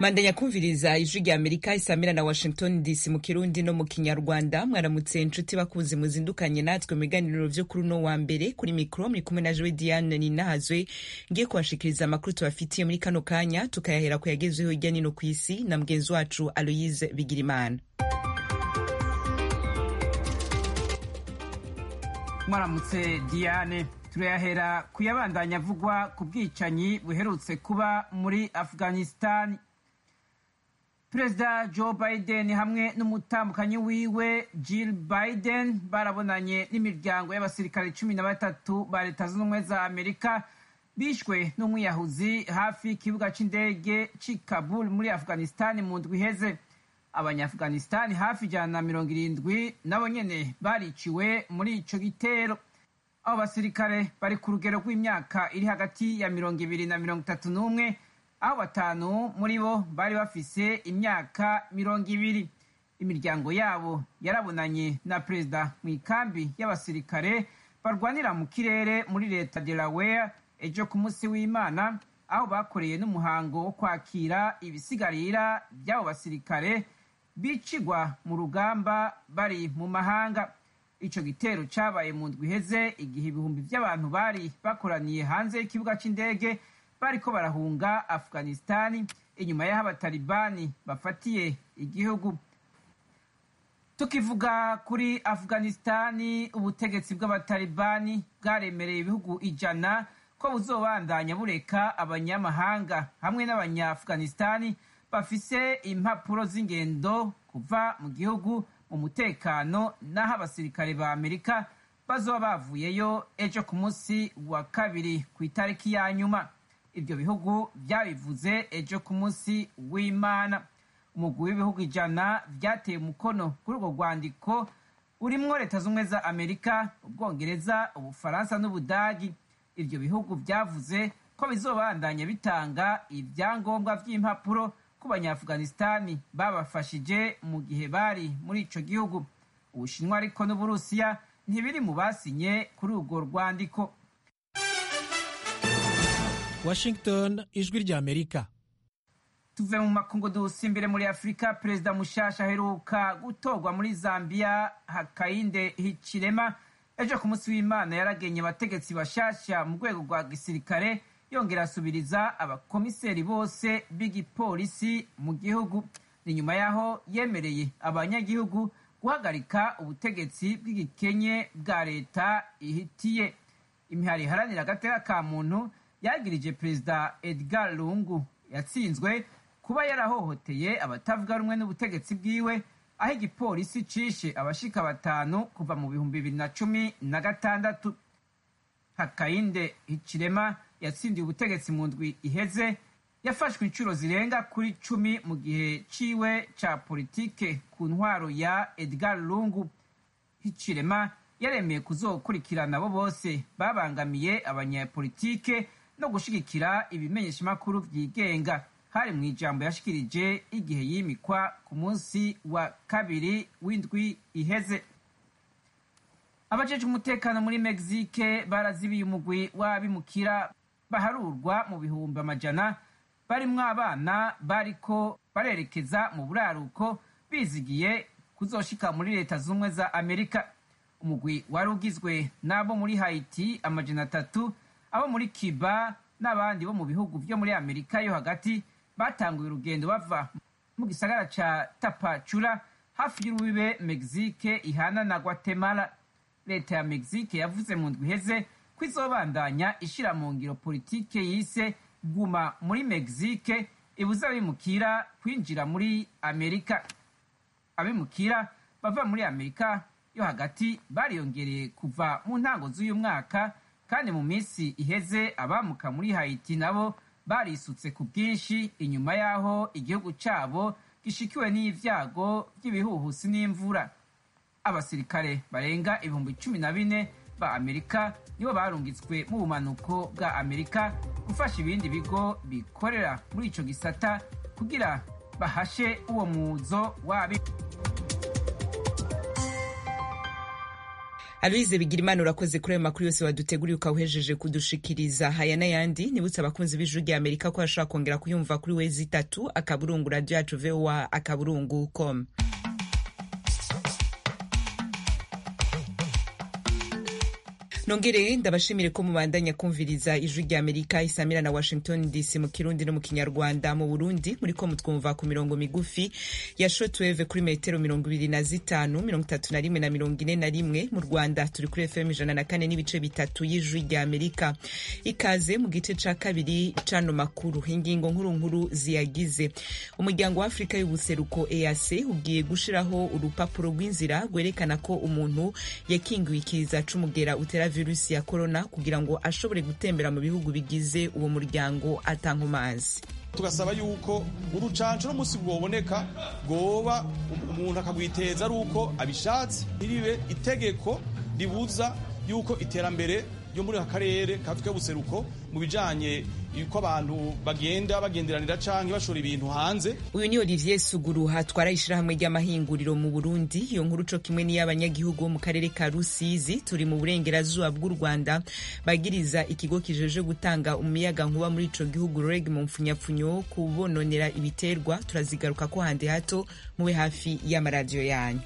mandanya kumviriza ijwi rya amerika isamira na washington dc mu kirundi no mu kinyarwanda mwaramutse inshuti bakuzi muzindukanye natwe mu biganiro vyo kuri uno wa mbere kuri mikro muri kumwe na jowe diane ninahazwe ngiye kubashikiriza amakuru tubafitiye muri kano kanya tukayahera ku yagezweho hirya nino ku isi na mugenzi wacu aloyise bigirimana mwaramutse diane turayahera kuyabandanya avugwa ku bwicanyi buherutse kuba muri afghanistan perezida joe biden hamwe n'umutambukanyi wiwe jill biden barabonanye n'imiryango y'abasirikare cumi na batatu ba leta zunze ubumwe za amerika bishwe n'umwiyahuzi hafi y'ikibuga c'indege c'i kabul muri afghanistan mu ndwi iheze abanyaafghanistan hafi ijana na mirongo irindwi nabo nyene bariciwe muri ico gitero abo basirikare bari ku rugero rw'imyaka iri hagati ya mirongo ibiri na mirongo itatu n'umwe aho batanu muri bo bari bafise imyaka mirongo ibiri imiryango yabo yarabonanye na perezida mu ikambi y'abasirikare barwanira mu kirere muri leta delaware ejo ku munsi w'imana aho bakoreye n'umuhango wo kwakira ibisigarira by'abo basirikare bicigwa mu rugamba bari mu mahanga ico gitero cabaye mu ndwi iheze igihe ibihumbi vy'abantu bari bakoraniye hanze y'ikibuga c'indege bariko barahunga afghanistani inyuma y'aho abatalibani bafatiye igihugu tukivuga kuri afghanistani ubutegetsi bw'abatalibani bwaremereye ibihugu ijana ko buzobandanya bureka abanyamahanga hamwe n'abanya-afghanistani bafise impapuro z'ingendo kuva mu gihugu mu mutekano n'aho abasirikare ba amerika bazoba bavuyeyo ejo ku munsi wa kabiri ku itariki ya nyuma ibyo bihugu byabivuze ejo ku munsi w'imana umugwi w'ibihugu ijana byateye umukono kuri urwo rwandiko urimwo leta z'ubumwe za amerika ubwongereza ubufaransa n'ubudagi ibyo bihugu byavuze ko bizobandanya bitanga ibyangombwa by'impapuro ku banyaafghanistani babafashije mu gihe bari muri ico gihugu ubushinwa ariko n'uburusiya ntibiri mu basinye kuri urwo rwandiko washington ijwi rya amerika tuve mu makungu dusimbire muri afurika perezida mushasha aheruka gutorwa muri zambia hakainde hichilema ejo ku munsi w'imana yaragenye abategetsi bashasha mu rwego rwa gisirikare yongera asubiriza abakomiseri bose b'igipolisi mu gihugu ni nyuma y'aho yemereye abanyagihugu guhagarika ubutegetsi bw'igikenye bwa leta ihitiye imihari iharanira agateka ka muntu yagirije perezida edgar lungu yatsinzwe kuba yarahohoteye abatavuga rumwe n'ubutegetsi bwiwe aho igipolisi cishe abashika batanu kuva mu bihumbi bibiri na cumi na gatandatu hakainde hichilema yatsindiye ubutegetsi mu ndwi iheze yafashwe inshuro zirenga kuri cumi mu gihe ciwe ca politike ku ntwaro ya edgar lungu hichilema yaremeye kuzokurikirana abo bose babangamiye abanyapolitike no gushigikira ibimenyeshamakuru vyigenga hari mu ijambo yashikirije igihe yimikwa ku munsi wa kabiri w'indwi iheze abajejwe umutekano muri mexique barazibiye umugwi w'abimukira baharurwa mu bihumbi amajana barimwo abana bariko barerekeza mu buraruko bizigiye kuzoshika muri leta z'ubumwe za amerika umugwi wari ugizwe n'abo muri haiti amajana atatu abo muri cuba n'abandi bo mu bihugu vyo muri amerika yo hagati batanguye urugendo bava mu gisagara ca tapacura hafi y'urubibe mexique ihana na guatemala leta ya mexique yavuze mu ndwi iheze ko izobandanya ishira mu ngiro politike yise guma muri mexique ibuza abimukira kwinjira muri amerika abimukira bava muri amerika yo hagati bariyongereye kuva mu ntango z'uyu mwaka kandi mu minsi iheze abamuka muri haiti nabo barisutse ku bwinshi inyuma y'aho igihugu cyabo gishikiwe n'ibyago by'ibihuhusi n'imvura abasirikare barenga ibihumbi cumi na bine ba amerika nibo barungitswe mu bumanuko bwa amerika gufasha ibindi bigo bikorera muri ico gisata kugira bahashe uwo muzo wabi aloise bigirimana urakoze kuri ayo makuru yose waduteguriye ukawuhejeje kudushikiriza haya n'ayandi nibutse abakunzi b'ijuru rya amerika ko bashobora kongera kuyumva kuri wezi itatu akaburungu radiyo yacu voa akaburungu com nongere ndabashimire ko mubandanya kumviriza ijwi rya amerika isamira na washington dc mu kirundi no mu kinyarwanda mu burundi muri ko mutwumva ku mirongo migufi ya shotweve kuri metero mirongo ibiri na zitanu mirongo itatu na rimwe na mirongo ine na rimwe mu rwanda turi kuri fm ijana na kane n'ibice bitatu y'ijwi rya amerika ikaze mu gice ca kabiri cano makuru ingingo nkuru nkuru ziyagize umuryango wa afurika y'ubuseruko eac ugiye gushiraho urupapuro rw'inzira rwerekana ko umuntu yakingiwe ikiza c'umugera utera virusi ya korona kugira ngo ashobore gutembera mu bihugu bigize uwo muryango atankomazi tugasaba yuko urucanco n'umunsi rwoboneka rwoba umuntu akagwiteza ari uko abishatse ntiribe itegeko ribuza yuko iterambere ryo muri aka karere ka afurika y'ubuseruko mu bijanye yuko abantu bagenda bagenderanira canke bashora ibintu hanze uyu ni olivier suguru hatwara ishirahamwe ry'amahinguriro mu burundi iyo nkuru co kimwe n'iy'abanyagihugu bo mu karere ka rusizi turi mu burengerazuba bw'u rwanda bagiriza ikigo kijeje gutanga umuyaga nkuba muri ico gihugu reg mu mpfunyapfunyo kubononera ibiterwa turazigaruka ko handi hato mube hafi y'amaradiyo yanyu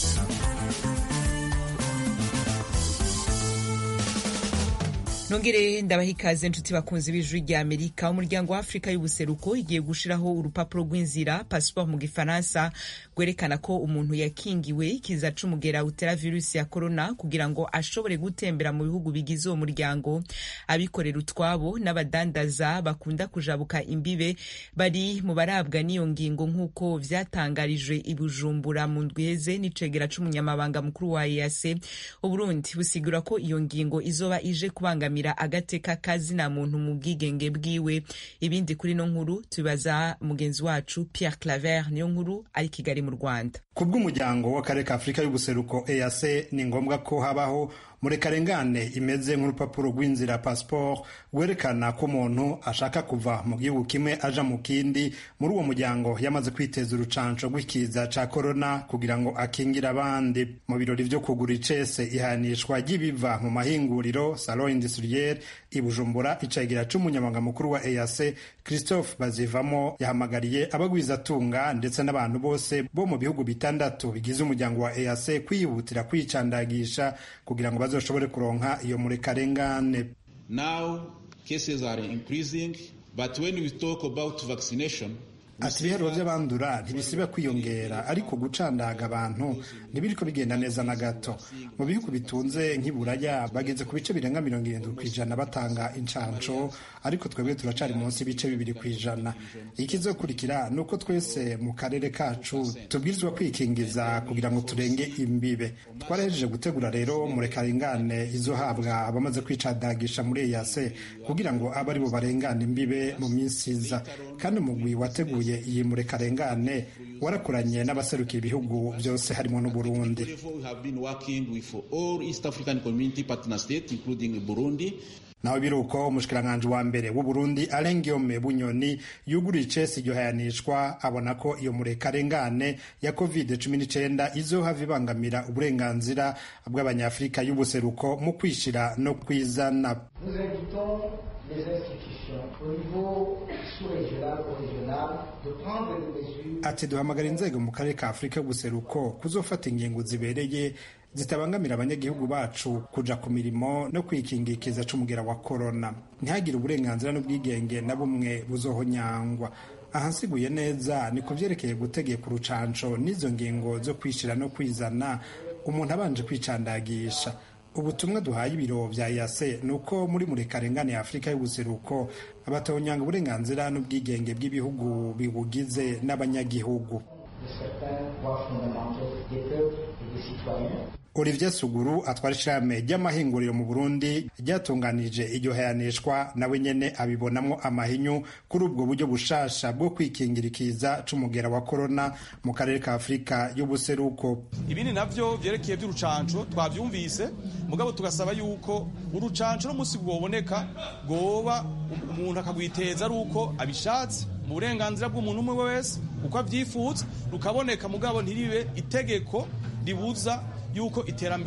nongere ndabaha ikaze nshuti bakunzi b'ijwi rya amerika umuryango wa afurika y'ubuseruko igiye gushiraho urupapuro rw'inzira pasiporo mu gifaransa rwerekana ko umuntu yakingiwe ikiza c'umugera utera virusi ya korona kugira ngo ashobore gutembera mu bihugu bigize uwo muryango abikorera utwabo n'abadandaza bakunda kujabuka imbibe bari mu barabwa n'iyo ngingo nk'uko vyatangarijwe i bujumbura mu ndwiheze n'icegera c'umunyamabanga mukuru wa eac uburundi busigura ko iyo ngingo izoba ije kubangamira agateka kazina muntu mu bwigenge bwiwe ibindi kuri no nkuru tubibaza mugenzi wacu Pierre Claver niyo nkuru ari Kigali mu Rwanda ku bw'umuryango w'akarere ka Afurika y'ubuseruko EAC ni ngombwa ko habaho murekarengane imeze nk'urupapuro rw'inzira passport rwerekana ko umuntu ashaka kuva mu gihugu kimwe aja mu kindi muri uwo muryango yamaze kwiteza urucanco rw'ikiza ca korona kugira ngo akingire abandi mu birori vyo kugura icese ihanishwa ry'ibiva mu mahinguriro salon industriel i Bujumbura icegera c'umunyamabanga mukuru wa EAC Christophe Bazivamo yahamagariye abagwizatunga ndetse n'abantu bose bo mu bihugu bitandatu bigize umuryango wa EAC kwihutira kwicandagisha kugira ngo bazoshobore kuronka iyo murekarengane Now cases are increasing but when we talk about vaccination ati ibiharuro by'abandura ntibisiba kwiyongera ariko gucandaga abantu ntibiriko bigenda neza na gato mu bihugu bitunze nk'iburaya bageze ku bice birenga mirongo irindwi ku ijana batanga incanco ariko twebwe turacari munsi y'ibice bibiri ku ijana ikizokurikira ni uko twese mu karere kacu tubwirizwa kwikingiza kugira ngo turenge imbibe twarahejeje gutegura rero murekarengane izohabwa abamaze kwicandagisha muri eyase kugira ngo abe ari bo barengana imbibe mu minsi iza kandi umugwi wateguye iyi murekarengane warakoranye n'abaserukiye ibihugu byose harimo n'uburundi naho biruko umushikiranganji wa mbere w'uburundi arengiome bunyoni yuguriye icesi iryo hayanishwa abona ko iyo murekarengane ya covid cumi n'icyenda izohava ibangamira uburenganzira bw'abanyafurika y'ubuseruko mu kwishira no kwizana les institutions au niveau sous-régional ou régional de prendre des mesures ati duhamagara inzego mu karere ka afurika y'ubuseruko kuzofata ingingo zibereye zitabangamira abanyagihugu bacu kuja ku mirimo no kwikingikiza c'umugera wa korona ntihagire uburenganzira n'ubwigenge na bumwe buzohonyangwa ahansiguye neza ni ku vyerekeye gutegeka urucanco n'izo ngingo zo kwishira no kwizana umuntu abanje kwicandagisha ubutumwa duhaye ibiro vya yase ni uko muri murekarengane ya afurika y'ubuseruko abatonyanga uburenganzira n'ubwigenge bw'ibihugu bibugize n'abanyagihugu Olivier Suguru atwara ishirahamwe ry'amahinguriro mu Burundi ryatunganije iryo hayanishwa nawe nyene abibonamwo amahinyu kuri ubwo buryo bushasha bwo kwikingira ikiza c'umugera wa korona mu karere ka Afurika y'ubuseruko ibindi navyo vyerekeye vy'urucanco twavyumvise mugabo tugasaba yuko urucanco n'umunsi rwoboneka rwoba umuntu akagwiteza ari uko abishatse mu burenganzira bw'umuntu umwe wese uko avyifuza rukaboneka mugabo ntiribe itegeko ribuza yuko iterambere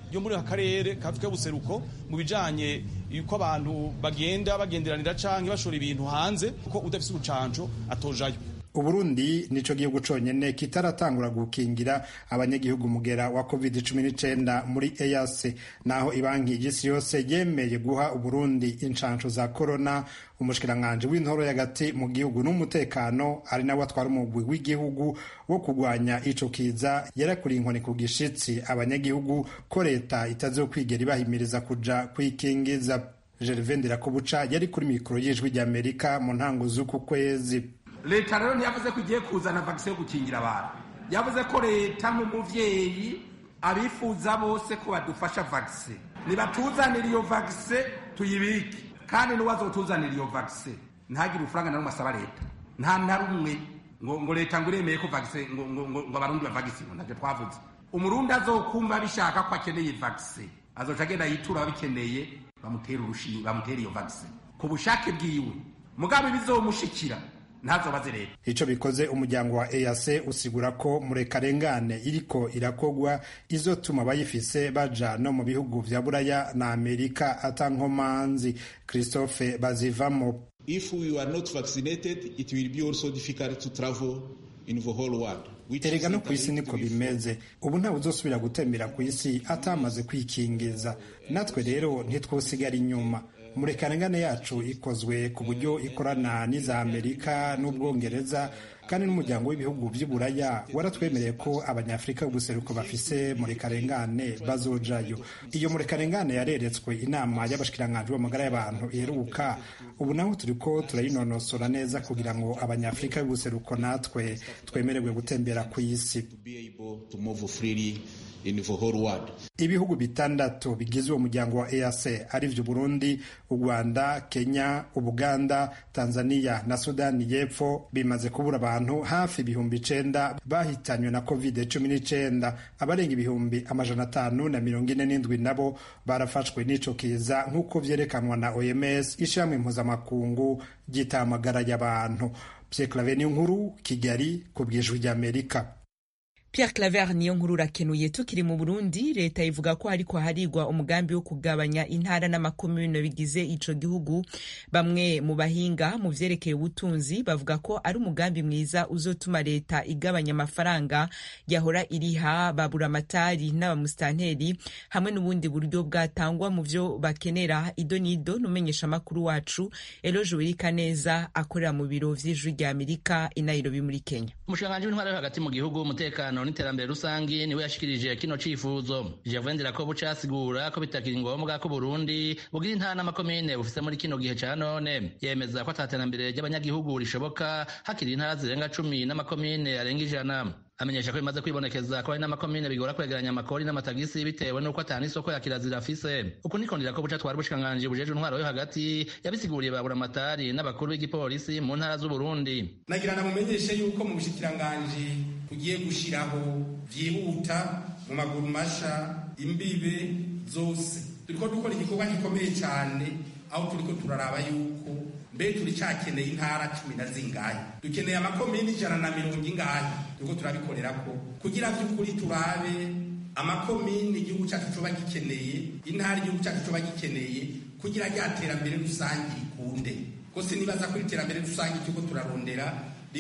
yo muri aka karere ka Afurika y'ubuseruko mu bijanye yuko abantu bagenda bagenderanira canke bashora ibintu hanze kuko udafise urucanco atojayo uburundi nico gihugu conyene kitaratangura gukingira abanyagihugu mugera wa covid 19 muri EAC naho ibanki y'isi yose yemeye guha uburundi inshanco za corona umushikiranganji w'intoro y'agati mu gihugu n'umutekano ari nawe atwara umugwi w'igihugu wo kurwanya ico kiza yarakuriye inkoni ku gishitsi abanyagihugu ko leta itazokwigera ibahimiriza kuja kwikingiza Gervais Ndirakobuca yari kuri mikoro y'ijwi ry'Amerika mu ntango z'uku kwezi leta rero ntiyavuze ko igiye kuzana vagisi yo gukingira abantu yavuze ko leta nk'umuvyeyi abifuza bose ko badufasha vagisi nibatuzanira iyo vagisi tuyibike kandi n'uwazotuzanira iyo vagisi ntagire urufaranga na rumwe asaba leta nta na rumwe ngo ngo leta ngo iremeye ko vagisi ngo ngo ngo ngo abarundi bavagisi ngo navyo twavuze umurundi azokumva bishaka ko akeneye vagisi azoca agenda yitura ababikeneye bamutera urushinge bamutera iyo vagisi ku bushake bwiwe mugabe bizomushikira ntazobaze leta ico bikoze umuryango wa EAC usigura ko murekarengane iriko irakogwa izotuma abayifise baja no mu bihugu vya buraya na amerika atankomanzi christophe bazivamo If we are not vaccinated, it will be also difficult to travel in the whole world. erega no ku isi niko bimeze ubu ntawe uzosubira gutembera ku isi atamaze kwikingiza natwe rero ntitwosigara inyuma murekarengane yacu ikozwe ku buryo ikorana n'iza amerika n'ubwongereza kandi n'umuryango w'ibihugu by'uburaya waratwemereye ko abanyafurika b'ubuseruko bafise murekarengane bazojayo iyo murekarengane yareretswe inama y'abashikiranganji b'amagara y'abantu iheruka ubu naho turiko turayinonosora neza kugira ngo abanyafurika b'ubuseruko natwe twemererwe gutembera ku isi ibihugu bitandatu bigize uwo muryango wa EAC arivyo Burundi, u Rwanda, Kenya, Ubuganda, Tanzania na Sudani y'Epfo bimaze kubura abantu hafi ibihumbi icenda bahitanywe na covid cumi n'icenda abarenga ibihumbi amajana atanu na mirongo ine n'indwi nabo barafashwe n'ico kiza nk'uko vyerekanwa na OMS ishirahamwe mpuzamakungu ry'itamagara y'abantu. Pierre Claver Nkuru, Kigali, ku bw'ijwi ry'Amerika. Pierre Claver niyo nkuru urakenuye tukiri mu Burundi leta ivuga ko hariko harigwa umugambi wo kugabanya intara n'amakomune bigize ico gihugu bamwe mu bahinga mu vyerekeye ubutunzi bavuga ko ari umugambi mwiza uzotuma leta igabanya amafaranga yahora iriha baburamatari n'abamusitanteri hamwe n'ubundi buryo bwatangwa mu vyo bakenera ido n'ido n'umenyesha amakuru wacu Eloge Wirikaneza akorera mu biro vy'ijwi rya Amerika i Nairobi muri Kenya umushikiranganji w'intwara yo hagati mu gihugu umutekano n'iterambere rusangi niwe yashikirije kino cifuzo Gervais ko buca asigura ko bitakiri ngombwa ko Burundi bugira intara n'amakomine bufise muri kino gihe ca none yemeza ko ataterambere ry'abanyagihugu rishoboka hakiri intara zirenga cumi n'amakomine arenga ijana amenyesha ko bimaze kwibonekeza ko hari n'amakomine bigora kwegeranya amakori n'amatagisi bitewe n'uko atana isoko ya kirazira afise uku niko ndira ko buca twari ubushikiranganji bujejwe intwaro yo hagati yabisiguriye ba buramatari n'abakuru b'igipolisi mu ntara z'uburundi nagira namumenyeshe yuko mu bushikiranganji tugiye gushiraho vyihuta mu maguru masha imbibe zose turiko dukora igikorwa gikomeye cane aho turiko turaraba yuko mbe turi cakeneye intara cumi na zingahe dukeneye amakomini ijana na mirongo ingahe turiko turabikorerako kugira vy'ukuri turabe amakomini igihugu cacu coba gikeneye intara igihugu cacu coba gikeneye kugira rya terambere rusange rikunde ko sinibaza ko iterambere rusange turiko turarondera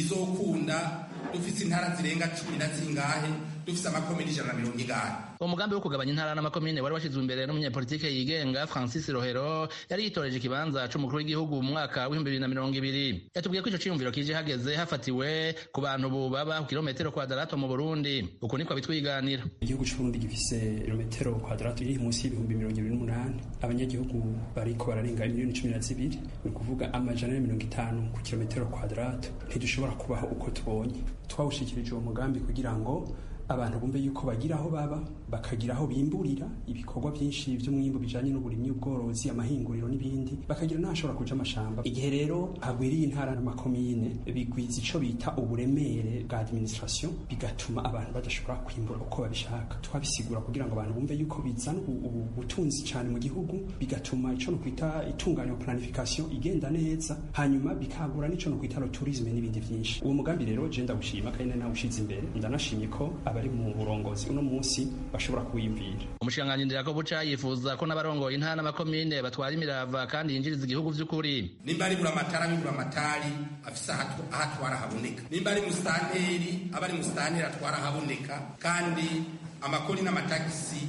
rizokunda dufise intara zirenga cumi na zingahe dufise amakomini ijana na mirongo ingahe uwo mugambi wo kugabanya intara n'amakomine wari washyizwe imbere n'umunyapolitike yigenga francis rohero yari yitoreje ikibanza c'umukuru w'igihugu mu mwaka w'ibihumbi bibiri na mirongo ibiri yatubwiye ko ico ciyumviro kije hageze hafatiwe ku bantu bubaba ku kilometero kwadarato mu burundi uku niko bitwiganira igihugu c'uburundi gifise kilometero kwadarato iri munsi y'ibihumbi mirongo ibiri n'umunani abanyagihugu bariko bararenga miliyoni cumi na zibiri ni ukuvuga amajana na mirongo itanu ku kilometero kwadarato ntidushobora kubaho uko tubonye twawushikirije uwo mugambi kugira ngo abantu bumve yuko bagira aho baba bakagira aho bimburira ibikorwa byinshi by'umwimbu bijanye n'uburimyi ubworozi amahinguriro n'ibindi bakagira n'ahashobora kuja amashamba igihe rero hagwiriye intara n'amakomine bigwiza ico bita uburemere bwa administration bigatuma abantu badashobora kwimbura uko babishaka twabisigura kugira ngo abantu bumve yuko bizana ubutunzi cyane mu gihugu bigatuma ico no kwita itunganya planification igenda neza hanyuma bikagura n'ico no kwita tourisme n'ibindi vyinshi uwo mugambi rero je ndawushima kandi nawushize imbere ndanashimye ko aba abari mu burongozi uno munsi bashobora kuwiyumvira umushikiranganji ndirakobuca yifuza ko n'abarongoye intara n'amakomine batwara imirava kandi yinjiriza igihugu vy'ukuri nimba ari buramatari abibura amatari afise aho atwara haboneka nimba ari musitanteri aba ari musitanteri atwara haboneka kandi amakori n'amatagisi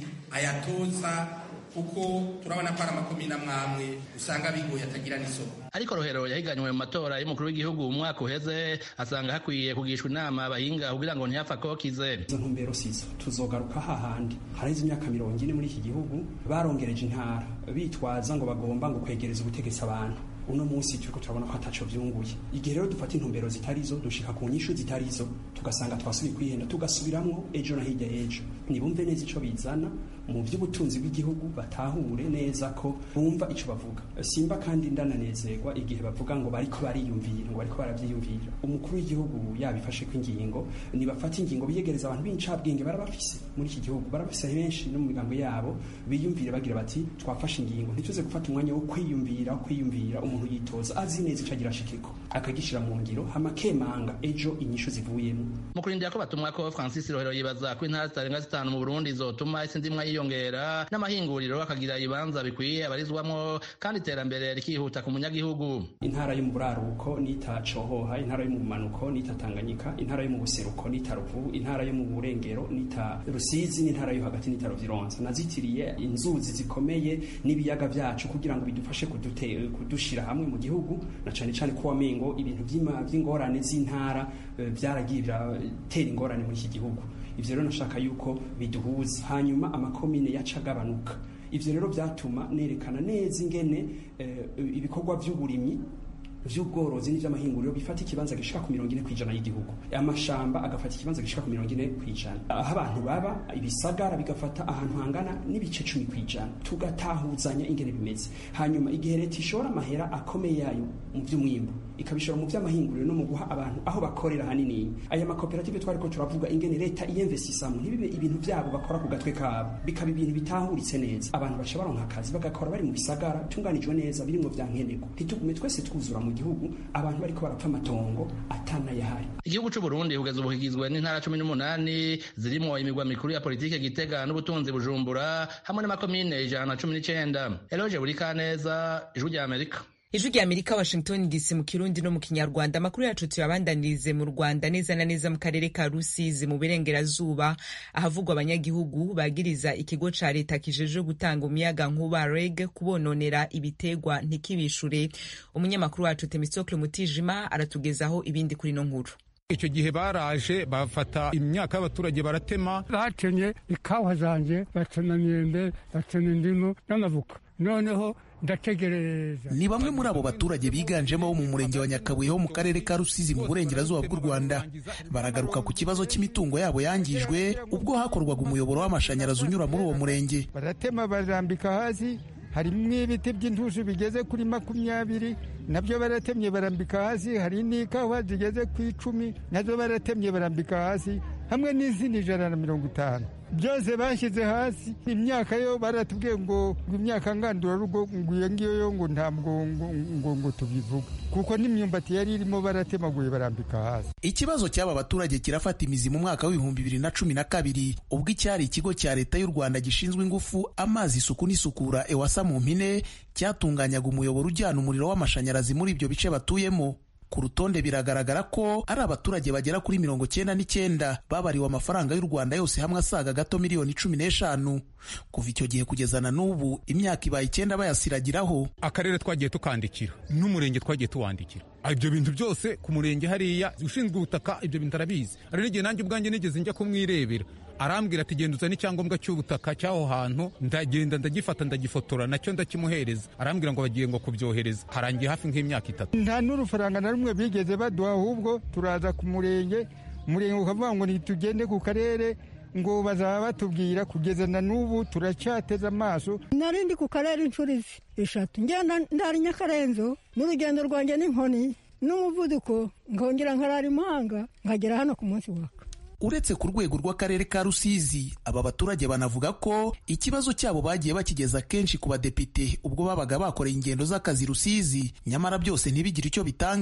ayatoza kuko turabona ko ari amakomine amwamwe usanga bigoye atagira n'isoko ariko rohero yahiganywe mu matora y'umukuru w'igihugu mu mwaka uheze asanga hakwiye kugishwa inama abahinga kugira ngo ntiyapfa kokize izo ntumbero sizo tuzogaruka hahandi haraheze imyaka mirongo ine muri iki gihugu barongereje intara bitwaza ngo bagomba ngo kwegereza ubutegetsi abantu uno munsi turiko turabona ko ataco vyunguye igihe rero dufata intumbero zitarizo dushika ku nyishu zitarizo tugasanga twasubiye kwihenda tugasubiramwo ejo na hirya ejo nibumve neza ico bizana mu by'ubutunzi bw'igihugu batahure neza ko bumva ico bavuga simba kandi ndananezerwa igihe bavuga ngo bariko bariyumvira ngo bariko baravyiyumvira umukuru w'igihugu yabifashe ko ingingo nibafata ingingo biyegereza abantu b'incabwenge barabafise muri iki gihugu barabafise benshi no mu migambo yabo biyumvire bagira bati twafashe ingingo ntituze gufata umwanya wo kwiyumvira wo kwiyumvira umuntu yitoza azi neza ico agira ashikeko akagishira mu ngiro hama kemanga ejo inyishu zivuyemo mu kurindira ko batumwa ko francis rohero yibaza ko intara zitarenga zitanu mu burundi zotuma isi ndimwa yiyongera n'amahinguriro akagira ibibanza bikwiye abarizwamwo kandi iterambere rikihuta ku munyagihugu intara yo mu buraruko nita cohoha intara yo mu manuko nita tanganyika intara yo mu buseruko nita ruvubu intara yo mu burengero nita rusizi n'intara yo hagati nita ruvironza nazitiriye inzuzi zikomeye n'ibiyaga vyacu kugira ngo bidufashe kudute, kudushira hamwe mu gihugu na cane cane ko wamengo ibintu vy'ingorane z'intara vyaragiye biratera ingorane muri iki gihugu ivyo rero nashaka yuko biduhuza hanyuma amakomine yacagabanuka ivyo rero vyatuma nerekana neza ingene ibikorwa vy'uburimyi vy'ubworozi n'ivy'amahinguriro bifata ikibanza gishika ku mirongo ine kw'ijana y'igihugu amashamba agafata ikibanza gishika ku mirongo ine kw'ijana aho abantu baba ibisagara bigafata ahantu hangana n'ibice cumi kw'ijana tugatahuzanya ingene bimeze hanyuma igihe leta ishora amahera akomeye yayo mu vy'umwimbu ikabishora mu vy'amahinguriro no mu guha abantu aho bakorera hanini aya makoperative twariko turavuga ingene leta iyemvesisamo ntibibe ibintu vyabo bakora ku gatwe kabo bikaba ibintu bitahuritse neza abantu baca baronka akazi bagakora bari mu bisagara tunganijwe neza birimwo vya nkenerwa ntitugume twese twuzura mu gihugu abantu bariko barapfa amatongo atanayahari igihugu c'u Burundi kugeza ubu kigizwe n'intara cumi n'umunani zirimwo imigwa mikuru ya politike Gitega n'ubutunzi Bujumbura hamwe n'amakomine ijana na cumi n'icenda Eloge Burikaneza ijwi rya Amerika ijwi rya amerika washington dc mu kirundi no mu kinyarwanda amakuru yacu tuyabandanirize mu rwanda neza na neza mu karere ka rusizi mu burengerazuba ahavugwa abanyagihugu bagiriza ikigo ca leta kijeje gutanga umuyaga nkuba reg kubononera ibitegwa ntikibishure umunyamakuru wacu temisocle mutijima aratugezaho ibindi kuri no nkuru icyo gihe baraje bafata imyaka y'abaturage baratema batemye ikawa zanjye bacana imyembe bacana indimu n'amavuka noneho ndategereza ni bamwe muri abo baturage biganjemo bo mu murenge wa nyakabuye ho mu karere ka rusizi mu burengerazuba bw'u rwanda baragaruka ku kibazo cy'imitungo yabo yangijwe ubwo hakorwaga umuyoboro w'amashanyarazi unyura muri uwo murenge baratema barambika hasi harimo ibiti by'intushi bigeze kuri makumyabiri nabyo baratemye barambika hasi hari n'ikawa zigeze ku icumi nazo baratemye barambika hasi hamwe n'izindi ijana na mirongo itanu byose bashyize hasi imyaka yo baratubwiye ngo imyaka ngandurarugo ngo iyo ngiyo yo ngo ntabwo ngo ngo tubivuga kuko n'imyumbati yari irimo baratemaguye barambika hasi ikibazo cy'aba baturage kirafata imizi mu mwaka w'ibihumbi bibiri na cumi na kabiri ubwo icyari ikigo cya leta y'u rwanda gishinzwe ingufu amazi isuku n'isukura ewasa mu mpine cyatunganyaga umuyoboro ujyana umuriro w'amashanyarazi muri ibyo bice batuyemo ku rutonde biragaragara ko ari abaturage bagera kuri mirongo cyenda n'icyenda babariwe amafaranga y'u rwanda yose hamwe asaga gato miliyoni cumi n'eshanu kuva icyo gihe kugeza na n'ubu imyaka ibaye icyenda bayasiragiraho akarere twagiye tukandikira n'umurenge twagiye tuwandikira ibyo bintu byose ku murenge hariya ushinzwe ubutaka ibyo bintu arabizi hari n'igihe nanjye ubwanjye nigeze njya kumwirebera arambwira ati genda uzane icyangombwa cy'ubutaka cy'aho hantu ndagenda ndagifata ndagifotora nacyo ndakimuhereza arambwira ngo bagiye ngo kubyohereza harangiye hafi nk'imyaka itatu nta n'urufaranga na rumwe bigeze baduha ahubwo turaza ku murenge umurenge ukavuga ngo ntitugende ku karere ngo bazaba batubwira kugeza na n'ubu turacyateze amaso nari ndi ku karere inshuro eshatu ngenda ndari nyakarenzo n'urugendo rwanjye n'inkoni n'umuvuduko nkongera nkarara imahanga nkagera hano ku munsi waka uretse ku rwego rw'akarere ka rusizi aba baturage banavuga ko ikibazo cyabo bagiye bakigeza kenshi ku badepite ubwo babaga bakoreye ingendo z'akazi rusizi nyamara byose ntibigire icyo bitanga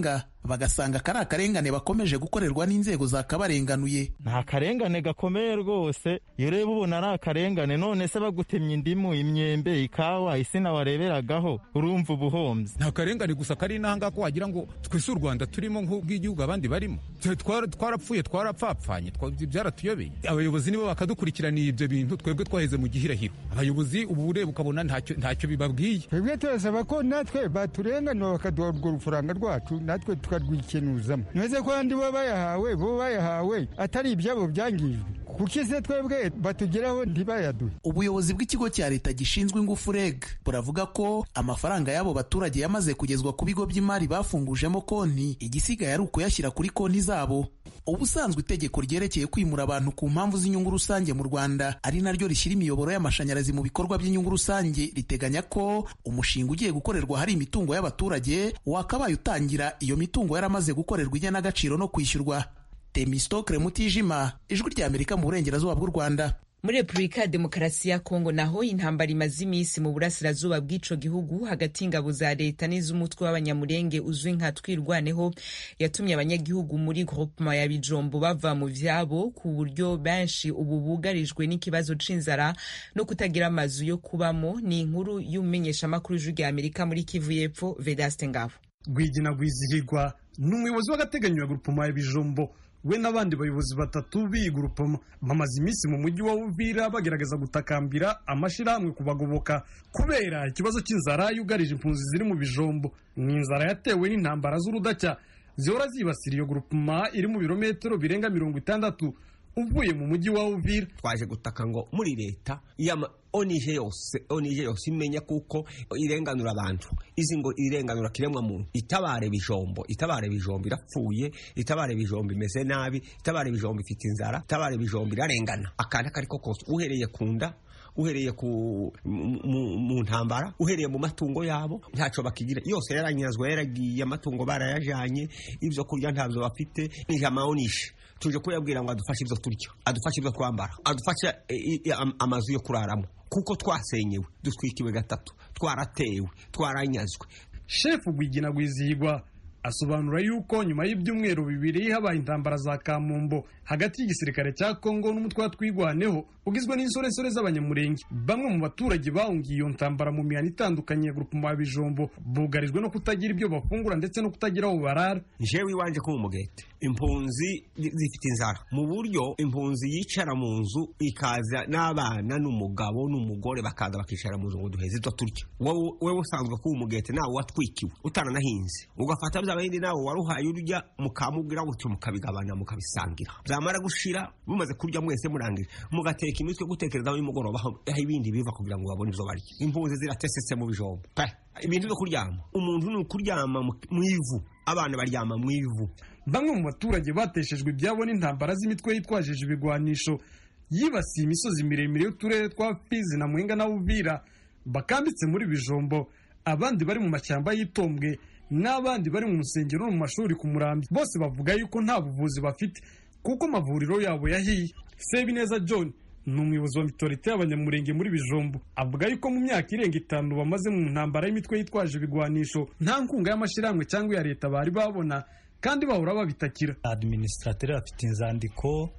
bagasanga kari akarengane bakomeje gukorerwa n'inzego zakabarenganuye nta karengane gakomeye rwose iyo ureba ubona ari akarengane none se bagutemye indimu imyembe ikawa isina wareberagaho urumva ubuhombyi nta karengane gusa kari inanga ko wagira ngo twese u rwanda turimo nk'ubw'igihugu abandi barimo twarapfuye twarapfapfanye byaratuyobeye abayobozi nibo bakadukurikiraniye ibyo bintu twebwe twaheze mu gihirahiro abayobozi ubu ureba ukabona ntacyo bibabwiye twebwe turasaba ko natwe baturenganura bakaduha urwo rufaranga rwacu natwe tukarwikenuzamo ntuze ko abandi bo bayahawe bo bayahawe atari ibyabo byangijwe kuki se twebwe batugeraho ntibayaduhe ubuyobozi bw'ikigo cya leta gishinzwe ingufu reg buravuga ko amafaranga y'abo baturage yamaze kugezwa ku bigo by'imari bafungujemo konti igisigaye ari ukuyashyira kuri konti zabo ubusanzwe itegeko ryerekeye kwimura abantu ku mpamvu z'inyungu rusange mu rwanda ari naryo rishyira imiyoboro y'amashanyarazi mu bikorwa by'inyungu rusange riteganya ko umushinga ugiye gukorerwa hari imitungo y'abaturage wakabaye utangira iyo mitungo yaramaze gukorerwa igenagaciro no kwishyurwa temistokre mutijima ijwi ry'amerika mu burengerazuba bw'u rwanda muri repubulika ya demokarasi ya kongo naho intambara imaze iminsi mu burasirazuba bw'ico gihugu hagati y'ingabo za leta n'iz'umutwe w'abanyamurenge uzwi nka twirwaneho yatumye abanyagihugu muri groupement ya bijombo bava mu vyabo ku buryo benshi ubu bugarijwe n'ikibazo c'inzara no kutagira amazu yo kubamo ni inkuru y'umumenyeshamakuru w'ijwi rya amerika muri kivu y'epfo vedaste ngabo rwigina rwizihirwa ni umuyobozi w'agateganyo ya groupement ya bijombo we n'abandi bayobozi batatu b'iyi gurupoma bamaze iminsi mu mujyi wa Uvira bagerageza gutakambira amashyirahamwe kubagoboka kubera ikibazo cy'inzara yugarije impunzi ziri mu bijombo ni inzara yatewe n'intambara z'urudacya zihora zibasira iyo gurupoma iri mu birometero birenga mirongo itandatu uvuye mu mujyi wa Uvira twaje gutaka ngo muri leta onije yose onije yose imenya kuko irenganura abantu izi ngo irenganura kiremwa muntu itabare bijombo itabare bijombo irapfuye itabare bijombo imeze nabi itabare bijombo ifite inzara itabare bijombo irarengana akana kariko kose uhereye kunda uhereye ku mu ntambara uhereye mu matungo yabo ntacyo bakigira yose yaranyazwe yaragiye amatungo barayajanye ibyo kurya ntabyo bafite nije amaonishe tuje kuyabwira ngo adufashe ibyo turya adufashe ibyo twambara adufashe amazu yo kuraramo kuko twasenyewe dutwikiwe gatatu twaratewe twaranyazwe shefu gwigina gwizihirwa asobanura yuko nyuma y'ibyumweru bibiri habaye intambara za kamumbo hagati y'igisirikare cya kongo n'umutwe wa twigwaneho ugizwe n'insoresore z'abanyamurenge bamwe mu baturage bahungiye iyo ntambara mu mihanda itandukanye ya grupema ya bijombo bugarijwe no kutagira ibyo bafungura ndetse no kutagira aho barara jewe iwanje ko mu mugete impunzi zifite inzara mu buryo impunzi yicara mu nzu ikaza n'abana n'umugabo n'umugore bakaza bakicara mu nzu ngo duheze ibyo turya wowe usanzwe kuba umugete nawe watwikiwe utaranahinze ugafata bya bindi nawe waruhaye urya mukamubwira gutyo mukabigabana mukabisangira byamara gushira mumaze kurya mwese murangije mugateka imitwe gutekerezaho nimugoroba aho ibindi biva kugira ngo babone ibyo barya impunzi ziratesetse mu bijombo ibintu byo kuryama umuntu ni ukuryama mu ivu abana baryama mu ivu bamwe mu baturage bateshejwe ibyabo n'intambara z'imitwe yitwajije ibigwanisho yibasiye imisozi miremire y'uturere twa fizi na muhinga na uvira bakambitse muri bijombo abandi bari mu mashyamba y'itombwe n'abandi bari mu nsengero no mu mashuri ku murambi bose bavuga yuko nta buvuzi bafite kuko amavuriro yabo yahiye sebineza john ni umuyobozi wa mitorite y'abanyamurenge muri bijombo avuga yuko mu myaka irenga itanu bamaze mu ntambara y'imitwe yitwaje ibigwanisho nta nkunga y'amashyirahamwe cyangwa iya leta bari babona kandi bahora babitakira administrateur afite inzandiko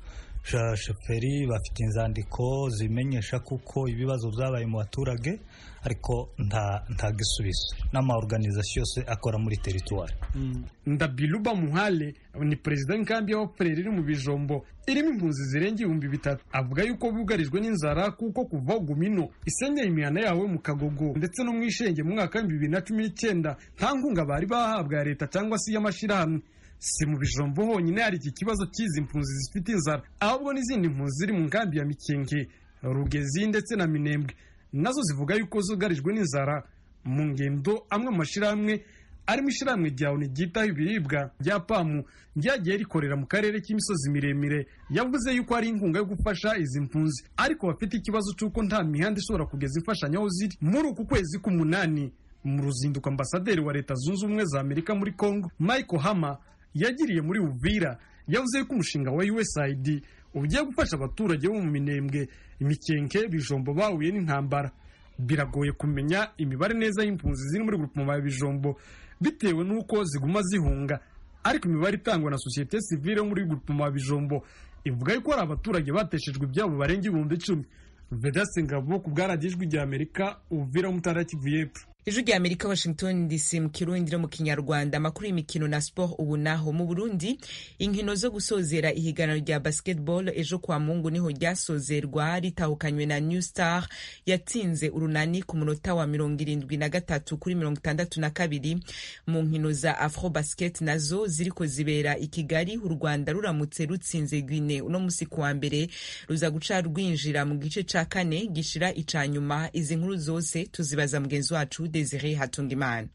shoferi bafite inzandiko zimenyesha kuko ibibazo byabaye mu baturage ariko nta nta gisubizo n'amaorganizasiyo yose akora muri teritwari ndabiluba muhale ni perezida w'inkambi y'abapfureri iri mu bijombo irimo impunzi zirenga ibihumbi bitatu avuga yuko bugarijwe n'inzara kuko kuva gumino isenyeye imihana yawe mu kagogo ndetse no mu ishenge mu mwaka w'ibihumbi bibiri na cumi n'icyenda nta nkunga bari bahabwa ya leta cyangwa se iy'amashyirahamwe si mu bijombo honyine hari iki kibazo cy'izi mpunzi zifite inzara ahubwo n'izindi mpunzi ziri mu nkambi ya mikenge rugezi ndetse na minembwe nazo zivuga yuko zugarijwe n'inzara mu ngendo amwe mu mashyirahamwe arimo ishyirahamwe rya oni ryitaho ibiribwa rya pamu ryagiye rikorera mu karere k'imisozi miremire yavuze yuko hari inkunga yo gufasha izi mpunzi ariko bafite ikibazo cy'uko nta mihanda ishobora kugeza imfashanyo aho ziri muri uku kwezi k'umunani mu ruzinduko ambasaderi wa leta zunze ubumwe za amerika muri congo michael hama yagiriye muri uvira yavuze ko umushinga wa usaid ugiye gufasha abaturage bo mu minembwe imikenke bijombo bahuye n'intambara biragoye kumenya imibare neza y'impunzi ziri muri grupoma ya bijombo bitewe n'uko ziguma zihunga ariko imibare itangwa na sosiyete sivile muri gupima bijombo ivuga yuko hari abaturage bateshejwe ibyabo barenga ibihumbi icumi vedasi ngabo ku bwaragijwe rya amerika uvira mutara kivu y'epfo ijwi rya amerika washington dc mu kirundi no mu kinyarwanda amakuru y'imikino na sport ubu naho mu burundi inkino zo gusozera ihiganwa rya basketball ejo kwa mungu niho ryasozerwa ritahukanywe na new star yatsinze urunani ku munota wa mirongo irindwi na gatatu kuri mirongo itandatu na kabiri mu nkino za afro basket nazo ziriko zibera i kigali u rwanda ruramutse rutsinze guine uno musi ku wa mbere ruza guca rwinjira mu gice ca kane gishira ica nyuma izi nkuru zose tuzibaza mugenzi wacu Desire Hatungimana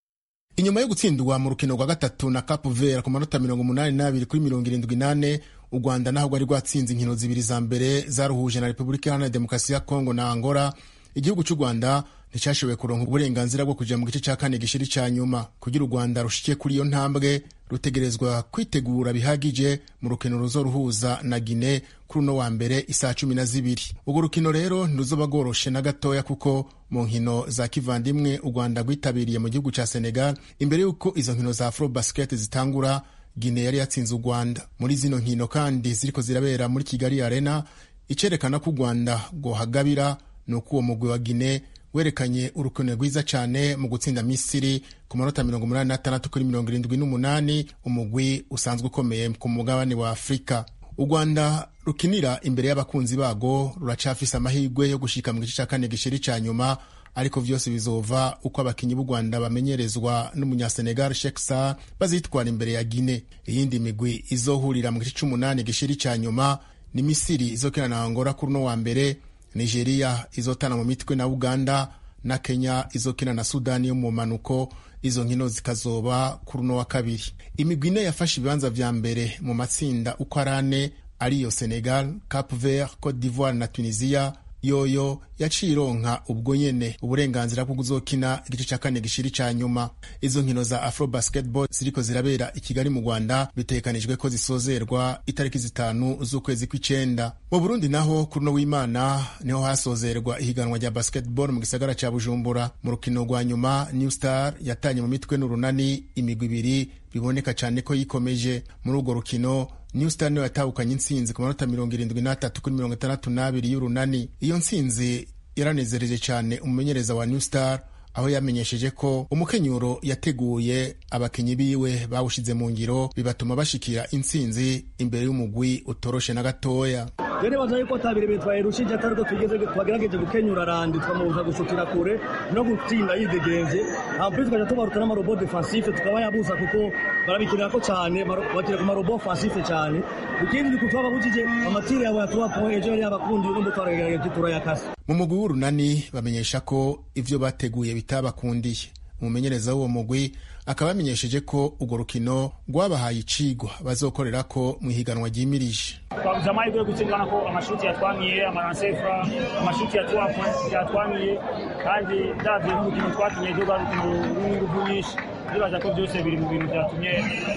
inyuma yo gutsindwa mu rukino rwa gatatu na Cape Verde ku manota mirongo umunani n'abiri kuri mirongo irindwi n'ane u Rwanda naho rwari rwatsinze inkino zibiri za mbere zaruhuje na Repubulika Iharanira Demokarasi ya Kongo na Angola igihugu cy'u Rwanda nticyashoboye kuronka uburenganzira bwo kuja mu gice cya kane gishiri cya nyuma kugira u Rwanda rushikiye kuri iyo ntambwe rutegerezwa kwitegura bihagije mu rukino ruzoruhuza na Guinea kuri uno wa mbere isaha cumi na zibiri urwo rukino rero ntiruzoba rworoshe na gatoya kuko mu nkino za kivandimwe u Rwanda rwitabiriye mu gihugu cya Senegal imbere y'uko izo nkino za Afro Basket zitangura Guinea yari yatsinze u Rwanda muri zino nkino kandi ziriko zirabera muri Kigali Arena icerekana ko u Rwanda rwohagabira ni uko uwo mugwi wa Guinea werekanye urukino rwiza cyane mu gutsinda Misiri ku manota mirongo umunani n'atandatu kuri mirongo irindwi n'umunani umugwi usanzwe ukomeye ku mugabane wa Afurika u Rwanda rukinira imbere y'abakunzi bago ruracafise amahirwe yo gushika mu gice cya kane gishiri cya nyuma ariko vyose bizova uko abakinyi b'u Rwanda bamenyerezwa n'umunyasenegal Sheikh Sarr bazitwara imbere ya Guinea iyindi migwi izohurira mu gice c'umunani gishiri cya nyuma ni Misiri izokina na Angola kuri uno wa mbere Nigeria izotana mu mitwe na Uganda na Kenya izokina na Sudani yo mu manuko izo nkino zikazoba kuri uno wa kabiri imigwi ine yafashe ibibanza vya mbere mu matsinda uko ari ane ariyo Senegal, Cape Verde, Cote d'Ivoire na Tunisia yoyo yaciye ironka ubwo nyene uburenganzira bwo kuzokina igice cya kane gishiri ca nyuma izo nkino za afro basketball ziriko zirabera i kigali mu rwanda bitegekanijwe ko zisozerwa itariki zitanu z'ukwezi kw'icenda mu burundi naho kuri uno w'imana niho hasozerwa ihiganwa rya basketball mu gisagara ca bujumbura mu rukino rwa nyuma new star yatanye mu mitwe n'urunani imigwi ibiri biboneka cyane ko yikomeje muri urwo rukino new star niyo yatahukanye intsinzi ku manota mirongo irindwi n'atatu kuri mirongo itandatu n'abiri y'urunani iyo ntsinzi yaranezereje cyane umumenyereza wa new star aho yamenyesheje ko umukenyuro yateguye abakinyi biwe bawushize mu ngiro bibatuma bashikira intsinzi imbere y'umugwi utoroshe na gatoya rero baza yuko atabiri bitwaye rushije atari ko tugeze twagerageje gukenyura randi twamubuza gusukira kure no gutsinda yidegenze ampli tukaja tubaruta n'amarobo defensife tukaba yabuza kuko barabikinira ko cyane bakira ku marobo offensife cyane ikindi ni kutwaba bujije amatiri yabo yatuba point ejo yari yabakundi n'umbu twaragerageje turayakasa mu mugwi w'urunani bamenyesha ko ivyo bateguye bitabakundiye umumenyereza w'uwo mugwi akaba yamenyesheje ko urwo rukino rwabahaye icigwa bazokorera ko mu ihiganwa ryimirije twabuze amahirwe yo gutsindana ko amashuti yatwamiye amaransefra amashuti yatwamiye kandi ndavye n'urukino twakinye ejo rwa rukino rw'inguvu nyinshi ndibaza ko byose biri mu bintu byatumye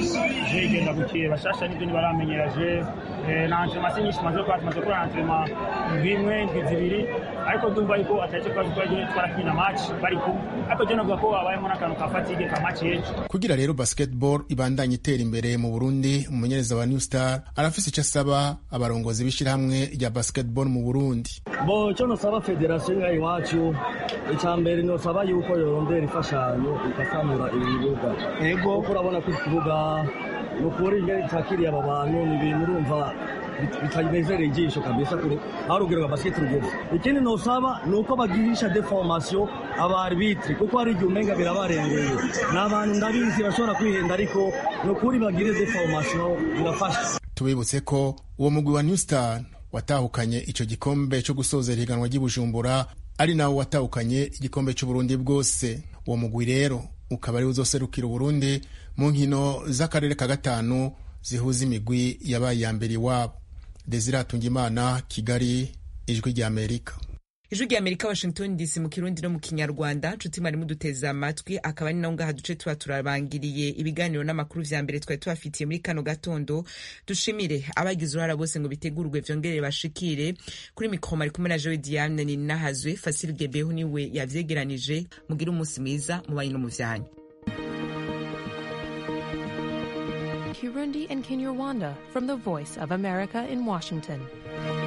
je igenda gukire bashasha nibyo ntibaramenyeraje na antrema si nyinshi maze gukora tumaze gukora antrema indwi imwe indwi zibiri ariko ndumva yuko atari cyo kibazo twari twarakina match bari kumwe ariko je navuga ko habayemo n'akantu ka fatigue ka match y'ejo kugira rero basketball ibandanye itera imbere mu burundi umumenyereza wa new star arafise icyo asaba abarongozi b'ishyirahamwe rya basketball mu burundi bo icyo nosaba federasiyo ngaha iwacu icya mbere nosaba yuko yorondera imfashanyo igasanura ibibuga ego kuko urabona ko ikibuga ni ukuri ingene cyakiriye aba bantu ni ibintu urumva bitanezereye ijisho kabisa kuri aho urugero rwa basiketi rugeze ikindi nosaba ni uko bagirisha deformation abarbitre kuko hari igihe umenga birabarengeye ni abantu ndabizi bashobora kwihenda ariko ni ukuri bagire deformation birafasha tubibutse ko uwo mugwi wa new star watahukanye ico gikombe cyo gusozera ihiganwa ry'ibujumbura ari nawo watahukanye igikombe cy'uburundi bwose uwo mugwi rero ukaba ari uzoserukira uburundi mu nkino z'akarere ka gatanu zihuza imigwi yabaye iya mbere iwabo desire hatungimana kigali ijwi rya amerika ijwi rya amerika washington dc mu kirundi no mu kinyarwanda nshuti mwari muduteze amatwi akaba ari naho ngaha duce tuba turabangiriye ibiganiro n'amakuru vya mbere twari tubafitiye muri kano gatondo dushimire abagize uruhara bose ngo bitegurwe vyongere bashikire kuri mikro mari kumwe na jowe diane ninahazwe fasile gebeho niwe yavyegeranije mugire umunsi mwiza mubanyi no mu vyanyu Kirundi and Kinyarwanda from the Voice of America in Washington.